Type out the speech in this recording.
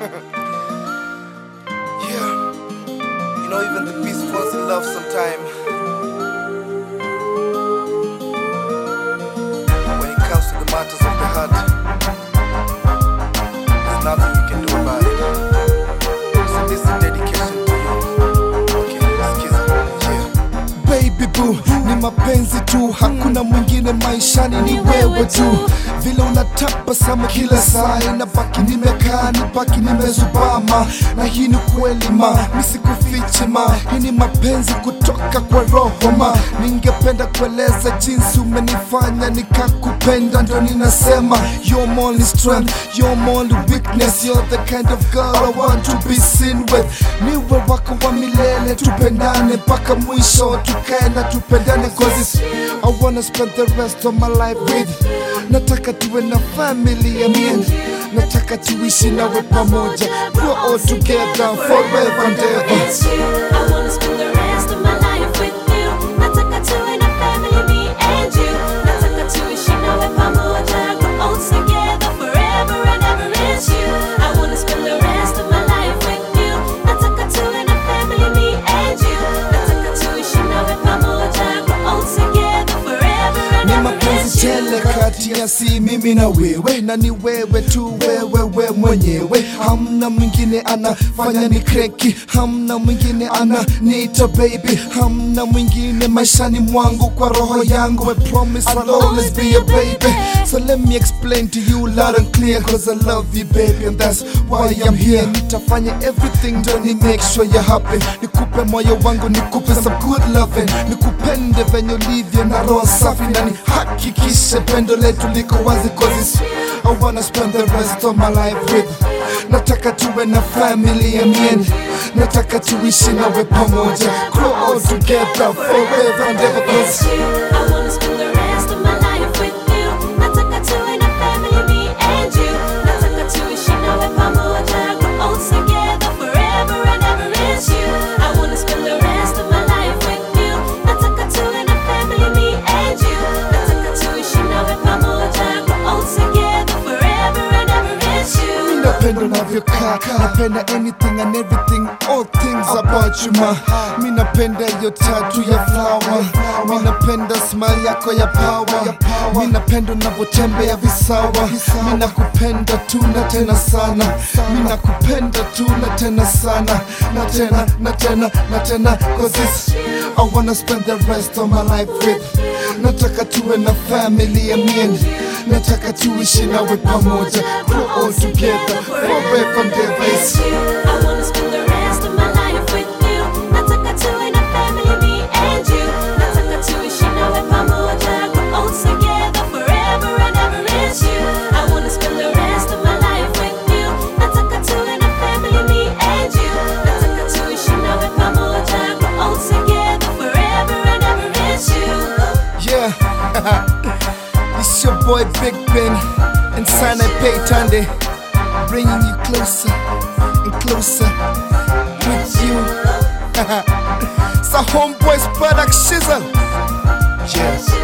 yeah. You know, even the beast falls in love sometime. When it comes to the matters of the heart, there's nothing you can do about it. So this is dedication to you. Okay, skiza. Yeah. baby boo ni mapenzi tu hakuna mwingine maishani ni wewe tu vile unatabasamu kila saa inabaki nimekaa nibaki nimezubama na hii ni kweli ma misikufichi ma hii ni mapenzi kutoka kwa roho ma ningependa kueleza jinsi umenifanya nikakupenda ndo ninasema you're my only strength you're my only weakness you're the kind of girl I want to be seen with niwe wako wa milele tupendane mpaka mwisho tukae na tupendane cause it's, I wanna spend the rest of my life with nataka tuwe na family ya mien nataka tuishi nawe pamoja grow all together forever and ever It's you. I wanna spend the rest of my life with you. Nataka tuwe na family, me and you. Nataka tuishi nawe pamoja, grow old together forever and ever. It's you. I wanna spend the rest of my life with you. Nataka tuwe na family, me and you. Nataka tuishi nawe pamoja, grow old together forever and ni ever. mapenzi It's you. tele kati ya si mimi na wewe na ni wewe tu wewe we mwenyewe hamna mwingine anafanya ni kreki hamna mwingine ana niita baby hamna mwingine maishani mwangu kwa roho yangu I promise I'll always be a baby so let me explain to you loud and clear cause I love you baby and that's why I'm here nitafanya everything ndo ni make sure you're happy nikupe moyo wangu nikupe some good loving nikupende venye ulivyo na roho safi na nihakikishe pendo letu liko wazi cause it's, I wanna spend the rest of my life with nataka tuwe na family ya mien nataka tuishi nawe pamoja grow all together forever and ever It's cause you. I wanna spend the rest of my life with you. Nataka tuwe na family, me and you. Nataka tuishi nawe pamoja, grow old together forever and ever. It's you. I wanna spend the rest of my life with you. Nataka tuwe na family, me and you. Nataka tuishi nawe pamoja, grow old together forever and ever. It's you. napenda unavyokaa napenda anything and everything all things about you ma mi napenda hiyo tatu ya flower mi napenda smile yako ya power mi napenda unavyotembea visawa mi nakupenda tu na tena sana mi nakupenda tu na tena sana na tena na tena na tena cause it's, I wanna spend the rest of my life with nataka tuwe na family ya mien nataka tuishi nawe pamoja grow all together forever and ever It's you. I wanna spend the rest of my life with you. Nataka tuwe na family, me and you. Nataka tuishi nawe pamoja, grow old together forever and ever. It's you. I wanna spend the rest of my life with you. Nataka tuwe na family, me and you. Nataka tuishi nawe pamoja, grow old together forever and ever. It's you. yeah it's your boy Big Ben and Sana Pay Tande bringing you closer and closer with you it's a homeboys product shizzle yes